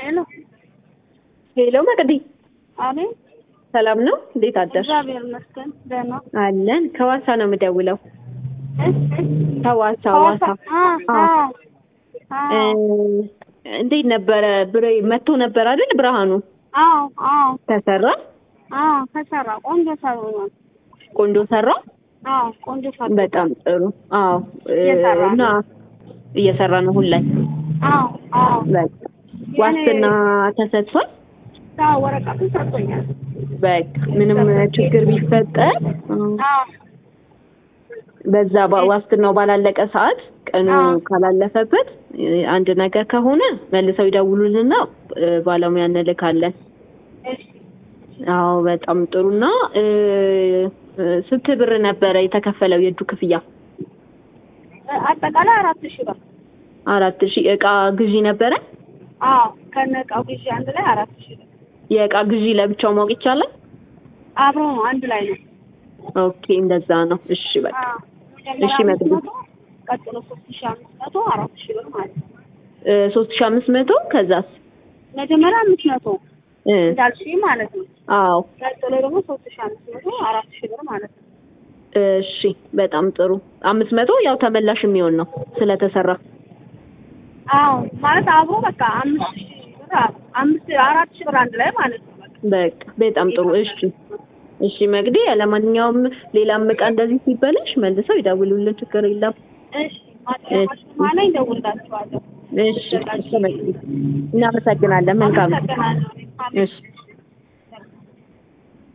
ሄሎ ሄሎ መቅዲ፣ አቤት። ሰላም ነው? እንዴት አደርሽ? እግዚአብሔር ይመስገን ደህና። አለን። ከዋሳ ነው የምደውለው። ከዋሳ ዋሳ። አ አ እ እንዴት ነበረ? ብሬ መጥቶ ነበር አይደል? ብርሃኑ አዎ አዎ ተሰራ? አዎ ተሰራ። ቆንጆ ሰሩናል። ቆንጆ ሰራ? አዎ ቆንጆ ሰሩ። በጣም ጥሩ። አዎ እ እየሰራ ነው። እና እየሰራ ነው ሁሉ ላይ አዎ አዎ በቃ ዋስትና ተሰጥቷል። አዎ ወረቀቱን ሰጥቶኛል። በቃ ምንም ችግር ቢፈጠር አዎ በዛ ባ- ዋስትናው ባላለቀ ሰዓት ቀኑ አዎ። ካላለፈበት እ አንድ ነገር ከሆነ መልሰው ይደውሉልና እ ባለሙያ እንልካለን። እሺ አዎ በጣም ጥሩና እ እ ስንት ብር ነበረ የተከፈለው የእጁ ክፍያ? አጠቃላይ አራት ሺህ ብር። አራት ሺህ እቃ ግዢ ነበረ። አዎ ከነ እቃው ግዢ አንድ ላይ አራት ሺህ ብር። የእቃ ግዢ ለብቻው ማወቅ ይቻላል? አብሮ ነው አንድ ላይ ነው። ኦኬ እንደዛ ነው። እሺ በቃ አዎ እሺ፣ መጀመሪያ መቅዲ። አምስት መቶ ቀጥሎ ሶስት ሺህ አምስት መቶ አራት ሺህ ብር ማለት ነው። እ ሶስት ሺህ አምስት መቶ ከዛስ? መጀመሪያ አምስት መቶ እ እንዳልሽኝ ማለት ነው። አዎ ቀጥሎ ደግሞ ሶስት ሺህ አምስት መቶ አራት ሺህ ብር ማለት ነው። እሺ በጣም ጥሩ። አምስት መቶ ያው ተመላሽ የሚሆን ነው ስለተሰራ። አዎ ማለት አብሮ በቃ አምስት ሺህ ብር አ- አምስት አራት ሺህ ብር አንድ ላይ ማለት ነው። በቃ በቃ በጣም ጥሩ። እሺ እሺ መግዲ፣ ለማንኛውም ሌላም እቃ እንደዚህ ሲበላሽ መልሰው ይደውሉልን፣ ችግር የለም። እሺ ማጥያማሽ ማለ ይደውልላችኋለሁ። እሺ እሺ መግዲ፣ እናመሰግናለን። መልካም አመሰግናለሁ። እሺ